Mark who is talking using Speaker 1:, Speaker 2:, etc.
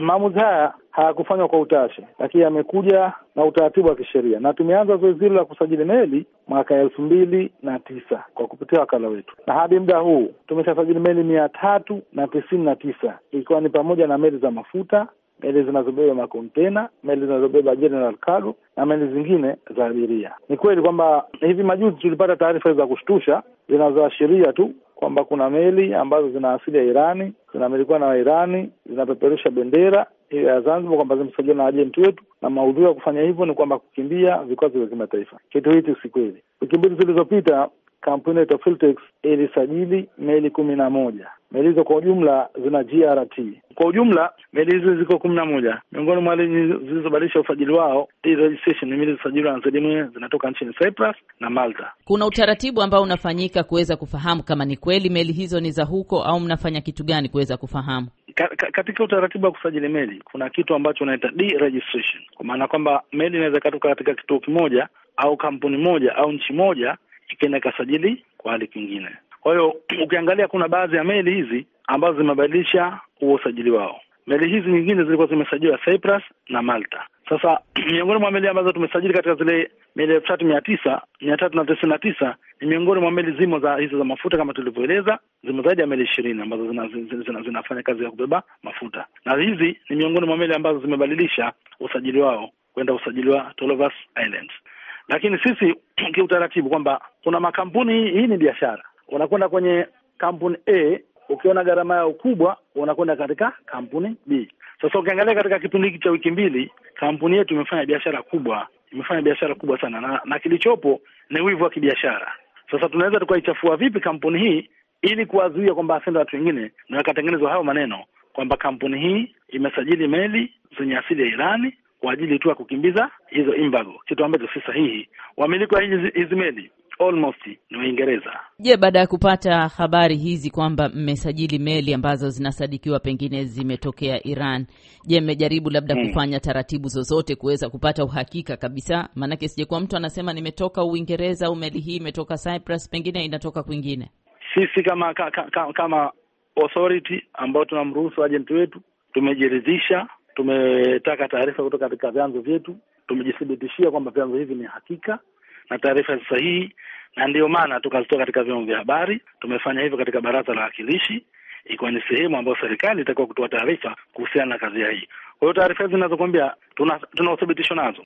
Speaker 1: maamuzi haya hayakufanywa kwa utashi, lakini yamekuja na utaratibu wa kisheria, na tumeanza zoezi hilo la kusajili meli mwaka elfu mbili na tisa kwa kupitia wakala wetu, na hadi muda huu tumeshasajili meli mia tatu na tisini na tisa ikiwa ni pamoja na meli za mafuta, meli zinazobeba makontena, meli zinazobeba general cargo na meli zingine za abiria. Ni kweli kwamba hivi majuzi tulipata taarifa za kushtusha zinazoashiria tu kwamba kuna meli ambazo zina asili ya Irani zinamilikiwa na Wairani zinapeperusha bendera hiyo ya Zanzibar kwamba zimesajiliwa na ajenti wetu, na maudhui ya kufanya hivyo ni kwamba kukimbia vikwazo vya kimataifa. Kitu hichi si kweli. Wiki mbili zilizopita kampuni yetu Filtex ilisajili meli kumi na moja. Meli hizo kwa ujumla zina GRT. Kwa ujumla meli hizo ziko kumi na moja. Miongoni mwa meli zilizobadilisha usajili wao registration ni meli zilizosajiliwa na ZMA zinatoka nchini Cyprus na Malta.
Speaker 2: Kuna utaratibu ambao unafanyika kuweza kufahamu kama ni kweli meli hizo ni za huko au mnafanya kitu gani kuweza kufahamu?
Speaker 1: Ka, ka, katika utaratibu wa kusajili meli kuna kitu ambacho unaita deregistration, kwa maana kwamba meli inaweza ikatoka katika kituo kimoja au kampuni moja au nchi moja ikaenda ikasajili kwa hali kingine. Kwa hiyo ukiangalia kuna baadhi ya meli hizi ambazo zimebadilisha huo usajili wao. Meli hizi nyingine zilikuwa zimesajiliwa Cyprus na Malta. Sasa miongoni mwa meli ambazo tumesajili katika zile meli elfu tatu mia tisa mia tatu na tisini na tisa ni miongoni mwa meli zimo za hizo za mafuta kama tulivyoeleza, zimo zaidi ya meli ishirini ambazo zina, zina, zina, zinafanya kazi ya kubeba mafuta, na hizi ni miongoni mwa meli ambazo zimebadilisha usajili wao kwenda usajili wa Tolovas Islands. Lakini sisi kiutaratibu kwamba kuna makampuni, hii ni biashara, unakwenda kwenye kampuni A ukiona gharama yao kubwa, unakwenda katika kampuni B. Sasa ukiangalia katika kipindi hiki cha wiki mbili, kampuni yetu imefanya biashara kubwa, imefanya biashara kubwa sana, na, na kilichopo ni wivu wa kibiashara. Sasa tunaweza tukaichafua vipi kampuni hii ili kuwazuia kwamba asende watu wengine, na wakatengenezwa hayo maneno kwamba kampuni hii imesajili meli zenye asili ya Irani kwa ajili tu ya kukimbiza hizo embargo, kitu ambacho si sahihi. Wamiliki wa hizi hizi meli almost ni Waingereza.
Speaker 2: Je, baada ya kupata habari hizi kwamba mmesajili meli ambazo zinasadikiwa pengine zimetokea Iran, je, mmejaribu labda hmm, kufanya taratibu zozote kuweza kupata uhakika kabisa? Maanake sijekuwa mtu anasema nimetoka Uingereza au meli hii imetoka Cyprus, pengine inatoka kwingine.
Speaker 1: Sisi kama ka, ka, kama authority ambao tunamruhusu ajenti wetu tumejiridhisha tumetaka taarifa kutoka katika vyanzo vyetu, tumejithibitishia kwamba vyanzo hivi ni hakika na taarifa sahihi, na ndiyo maana tukazitoa katika vyombo vya habari. Tumefanya hivyo katika baraza la wakilishi, ikiwa ni sehemu ambayo serikali itakiwa kutoa taarifa kuhusiana na kazi hii. Kwa hiyo taarifa hizi zinazokwambia tuna, tuna uthibitisho nazo.